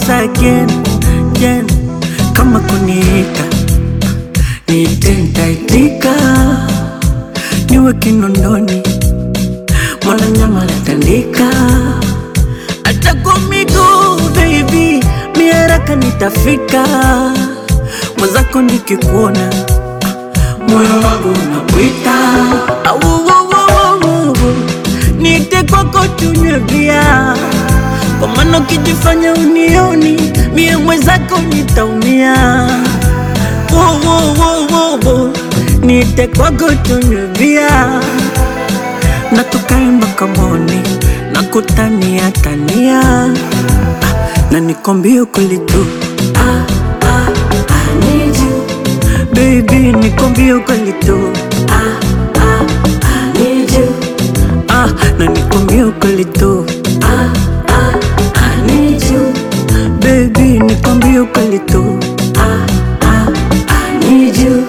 once again, again. Kama kuniita niite, nitaitika, niwe Kinondoni, Mwananyama latandika, hata kwa miguu baby, mi haraka nitafika, mwenzako nikikuona moyo wangu unakwita, Au, au, au, au, niite kwako tunywe bia kwa maana ukijifanya unioni mie mwenzako nitaumia. Wo, wo, wo, wo, wo. Niite kwako tunywe bia na tukae mpaka moni na kutania tania ah, na nikwambie ukweli tu ah, ah, I need you. Baby nikwambie ukweli tu ah, ah, I need you. Ah, na nikwambie ukweli tu ah, ah, I need you. Baby nikwambie ukweli tu ah, ah, I need you.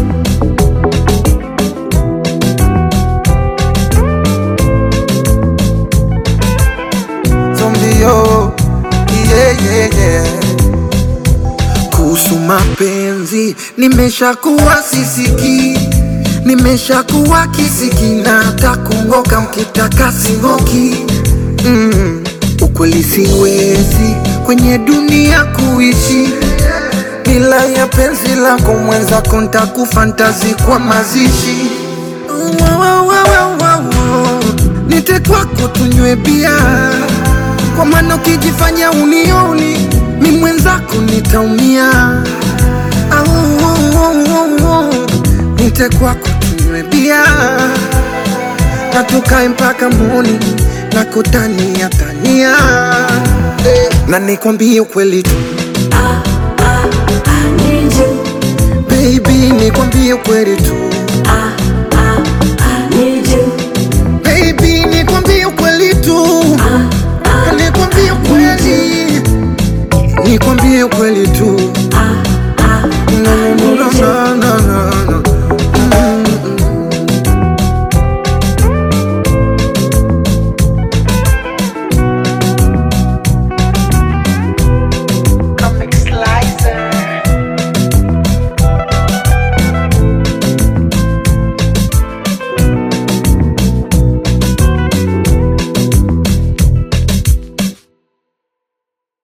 Zombio, yeah, yeah, yeah. Kuhusu mapenzi nimeshakuwa sisiki, nimeshakuwa kisiki na hata kungoka mkitaka singoki. Mm, ukweli siwezi kwenye dunia kuishi bila ya penzi lako mwenzako, ntakufantazi kwa mazishi Wa, wa, wa, wa, wa, wa. Nite kwako tunywe bia, kwa maana ukijifanya unioni mi mwenzako nitaumia. Au, au, au, au, au. Nite kwako tunywe bia na tukae mpaka moni na kutania tania eh, na nikwambie ukweli tu Ah, ah, I need you. baby, nikwambie ukweli tu Ah,